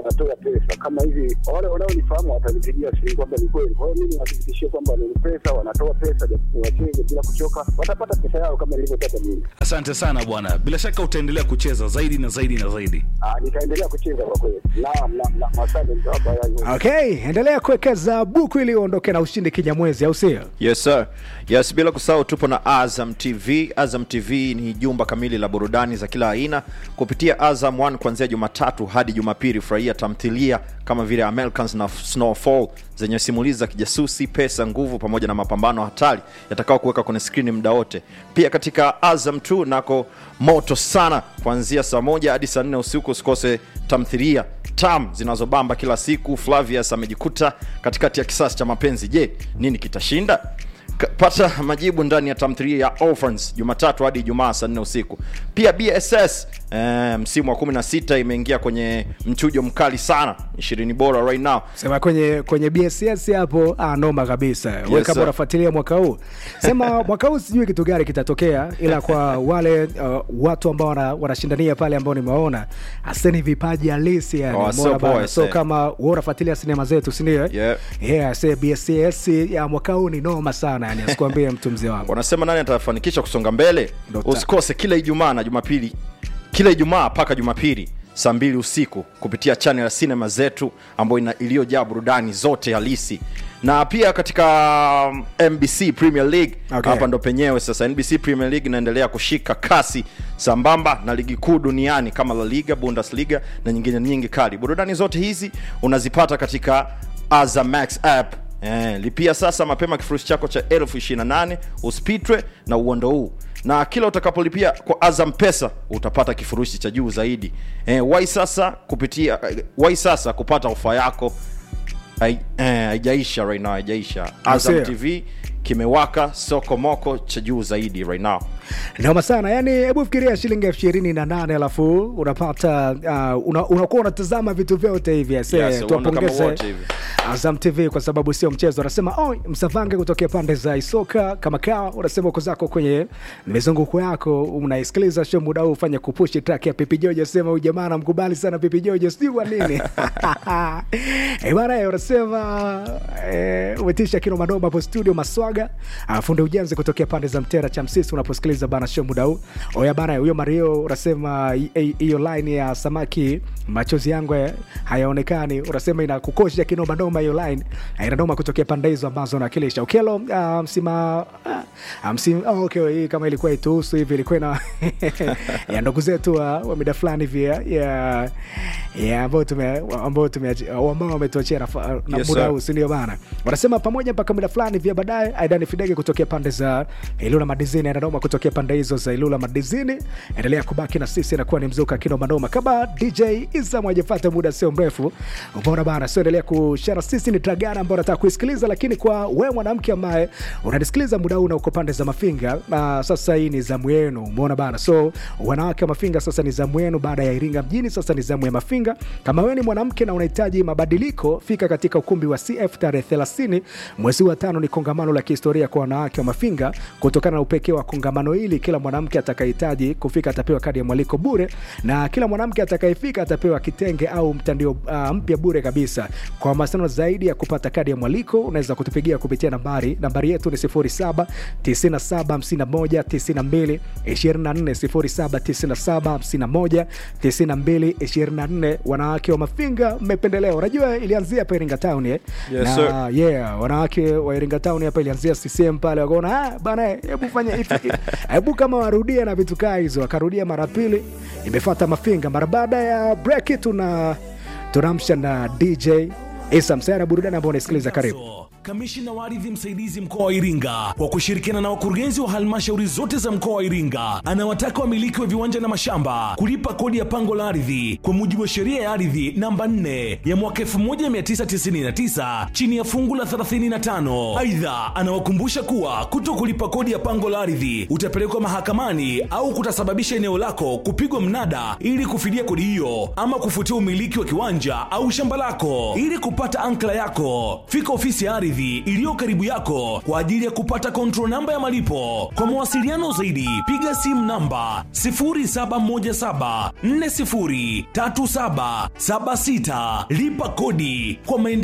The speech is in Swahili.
wanatoa pesa kama hivi. Wale wanaonifahamu watanipigia simu kwamba ni kweli. Kwa hiyo mimi nathibitishia kwamba ni pesa, wanatoa pesa, ni wacheze bila kuchoka, watapata pesa yao kama nilivyopata mimi. Asante sana bwana, bila shaka utaendelea kucheza zaidi na zaidi na zaidi. Ah, nitaendelea kucheza kwa kweli. Naam, naam, naam, asante mtawapa yangu. Okay, endelea kuwekeza buku ili uondoke na ushindi kinyamwezi, au sio? Yes sir. Yes, bila kusahau tupo na Azam TV. Azam TV ni jumba kamili la burudani za kila aina kupitia Azam 1 kuanzia Jumatatu hadi Jumapili. Furahia tamthilia kama vile Americans na Snowfall zenye simulizi za kijasusi, pesa, nguvu pamoja na mapambano hatari yatakao kuweka kwenye skrini muda wote. Pia katika Azam 2 nako moto sana kuanzia saa moja hadi saa nne usiku. Usikose tamthilia tam zinazobamba kila siku. Flavius amejikuta katikati ya kisasi cha mapenzi. Je, nini kitashinda? K- pata majibu ndani ya tamthilia ya Orphans Jumatatu hadi Ijumaa saa nne usiku. Pia BSS eh, msimu wa 16 imeingia kwenye mchujo mkali sana, 20 bora right now. sema kwenye kwenye bss hapo ah, noma kabisa yes, we kama sir. unafuatilia mwaka huu sema mwaka huu sijui kitu gani kitatokea ila kwa wale uh, watu ambao wana- wanashindania pale ambao nimewaona aseni vipaji halisi yani Oh, umeona so bana? poa, so see. kama we unafuatilia sinema zetu sindio Yeah. yeah, se bcs ya mwaka huu ni noma sana yani asikuambie mtu mzee wangu Wanasema nani atafanikisha kusonga mbele? Ndo ta- Usikose kila Ijumaa na Jumapili, kila Ijumaa mpaka Jumapili saa mbili usiku kupitia channel ya sinema zetu ambayo ina- iliyojaa burudani zote halisi na pia katika um, NBC Premier League Okay. hapa ndo penyewe sasa. NBC Premier League inaendelea kushika kasi sambamba na ligi kuu duniani kama La Liga, Bundesliga na nyingine nyingi kali. Burudani zote hizi unazipata katika Azam Max app. Eh, lipia sasa mapema kifurushi chako cha elfu ishirini na nane usipitwe na uondo huu na kila utakapolipia kwa Azam Pesa utapata kifurushi cha juu zaidi. Eh, wai sasa kupitia eh, wai sasa kupata ofa yako Hai- eh, haijaisha right now, haijaisha. Azam Asia. TV kimewaka soko moko cha juu zaidi right now. noma sana yani hebu fikiria shilingi elfu ishirini na nane alafu unapata uh, una, unakuwa unatazama vitu vyote hivi ase Yes, unaona kama tuwapongeze wote hivi. azam tv kwa sababu sio mchezo anasema oh, msavange kutokea pande za isoka kama kaa unasema uko zako kwenye mizunguko yako unaisikiliza sho muda huu ufanye kupushi track ya pipi jojo sema huyu jamaa namkubali sana pipi jojo sijui kwa nini Eh, bana eh, unasema eh, umetisha kino madoba hapo studio maswaga Ah, fundi ujenzi kutokea pande za mtera cha msisi unaposikiliza bana show muda huu oya bana huyo mario unasema hi- hi- hiyo line ya samaki machozi yangu eh, hayaonekani unasema inakukosha kinomanoma hiyo line Ah, inanoma kutokea pande hizo ambazo nakilisha ukelo ah, msima ah, msim, oh, okay, hii kama ilikuwa ituhusu hivi ilikuwa na ya ndugu zetu wa, wa mida fulani hivi ya ya- ya ambao tume ambao tume ambao wametuachia nafa- na Yes, muda sir. huu sindio bana wanasema pamoja mpaka muda fulani vya baadaye aidani fidege kutokea pande za ilula madizini anadoma kutokea pande hizo za ilula madizini endelea kubaki na sisi inakuwa ni mzuka kino manoma kama dj isa mwajefata muda sio mrefu umeona bana sio endelea kushara sisi ni tragana ambao nataka kuisikiliza lakini kwa we mwanamke ambaye unanisikiliza muda huu na uko pande za mafinga uh, sasa hii ni zamu yenu umeona bana so wanawake wa mafinga sasa ni zamu yenu baada ya iringa mjini sasa ni zamu ya mafinga kama wewe ni mwanamke na unahitaji mabadiliko fika katika ukumbi wa cf tarehe 30 mwezi wa tano ni kongamano la kihistoria kwa wanawake wa mafinga kutokana na upekee wa kongamano hili kila mwanamke atakayehitaji kufika atapewa kadi ya mwaliko bure na kila mwanamke atakayefika atapewa kitenge au mtandio uh, mpya bure kabisa kwa mawasiliano zaidi ya kupata kadi ya mwaliko unaweza kutupigia kupitia nambari nambari yetu ni 07 9751 92 24 07 97 wanawake wa mafinga mmependelewa unajua ilianzia hapa iringa town eh? Yes, na sir. yeah wanawake wa iringa town hapa ilianzia ccm pale wakaona ah, bana hebu fanya hivi hebu kama warudie na vitu kaa hizo wakarudia mara pili imefata mafinga mara baada ya break tuna tunamsha na dj isa msara burudani ambao unasikiliza karibu kamishina wa ardhi msaidizi mkoa wa Iringa kwa kushirikiana na wakurugenzi wa halmashauri zote za mkoa wa Iringa anawataka wamiliki wa viwanja na mashamba kulipa kodi ya pango la ardhi kwa mujibu wa sheria ya ardhi namba 4 ya mwaka 1999 chini ya fungu la 35. Aidha, anawakumbusha kuwa kuto kulipa kodi ya pango la ardhi utapelekwa mahakamani au kutasababisha eneo lako kupigwa mnada ili kufidia kodi hiyo ama kufutia umiliki wa kiwanja au shamba lako. Ili kupata ankla yako, fika ofisi ya ardhi ardhi iliyo karibu yako kwa ajili ya kupata control namba ya malipo. Kwa mawasiliano zaidi, piga simu namba 0717403776 lipa kodi kwa maendeleo